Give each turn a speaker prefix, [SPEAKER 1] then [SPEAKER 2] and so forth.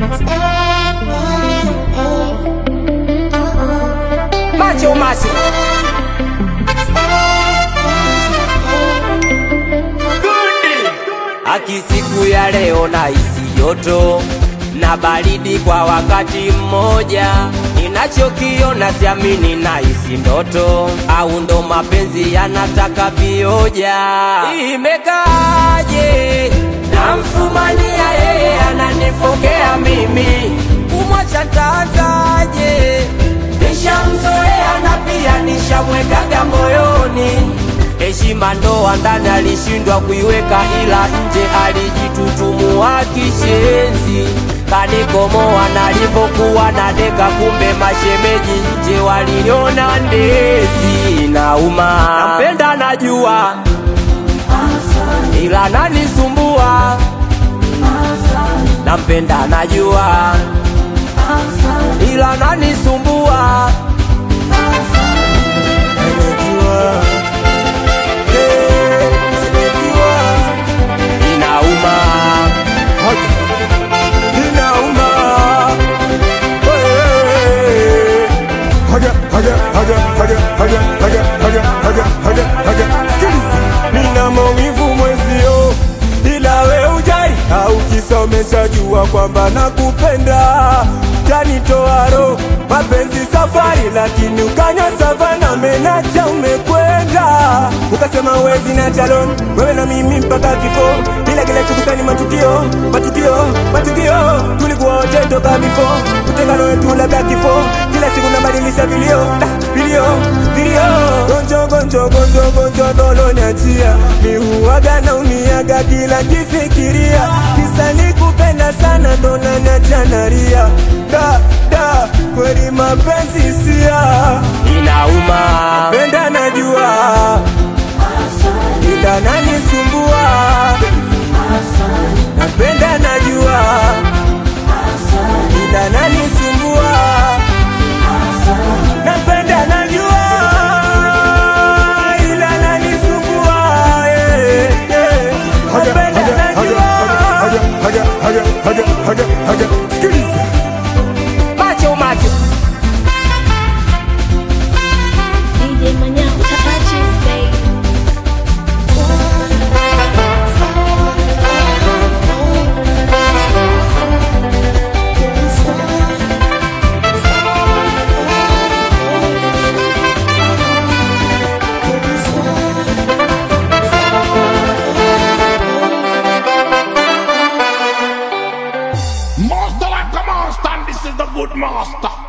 [SPEAKER 1] Macho macho Aki siku ya leo na isi joto na baridi kwa wakati mmoja, ninachokiona siamini na isi ndoto, au ndo mapenzi yanataka vioja. Imekaaje? Namfumania yeye ananifokea mimi, kumwacha ntaanzaje? Nishamzoea na pia nishamwekaga moyoni heshima ndoa ndani alishindwa kuiweka, ila nje alijitutumua kishenzi, kanikomoa nalipokuwa na deka, kumbe mashemeji nje waliniona ndezi. Nauma, nampenda najua, ila nanisumbua. Nampenda najua, ila nanisumbua. Inauma, inauma. Hey.
[SPEAKER 2] Haja, haja, haja, haja, haja, haja, haja, haja, haja, haja. Sikiliza. Nina maumivu mwezio, ila we ujai au kisa umeshajua kwamba nakupenda, janitoa roho mapenzi safari, lakini ukanywa savana, menacha umekwenda, ukasema wezi na chalon, wewe na mimi mpaka kifo, ila kila siku sani matukio, matukio, matukio, tulikuwa wote toka bifo, utengano wetu labda kifo, kila siku nabadilisha vilio, ah, vilio, vilio, gonjo, gonjo, gonjo, gonjo, dolo niachia, mi huwaga na uniaga kila kifikiria, kisa nikupenda sana, ndo naniacha nalia, da, da, kweli mapenzi sia,
[SPEAKER 1] Inauma,
[SPEAKER 2] penda najua, ila nanisumbua, napenda najua, ila nanisumbua, napenda najua, ila nanisumbua, eh, eh, napenda najua. Sikiliza.
[SPEAKER 1] macho macho.
[SPEAKER 3] DJ Manhã, touches, baby.
[SPEAKER 4] Master like a master, and this is the good master.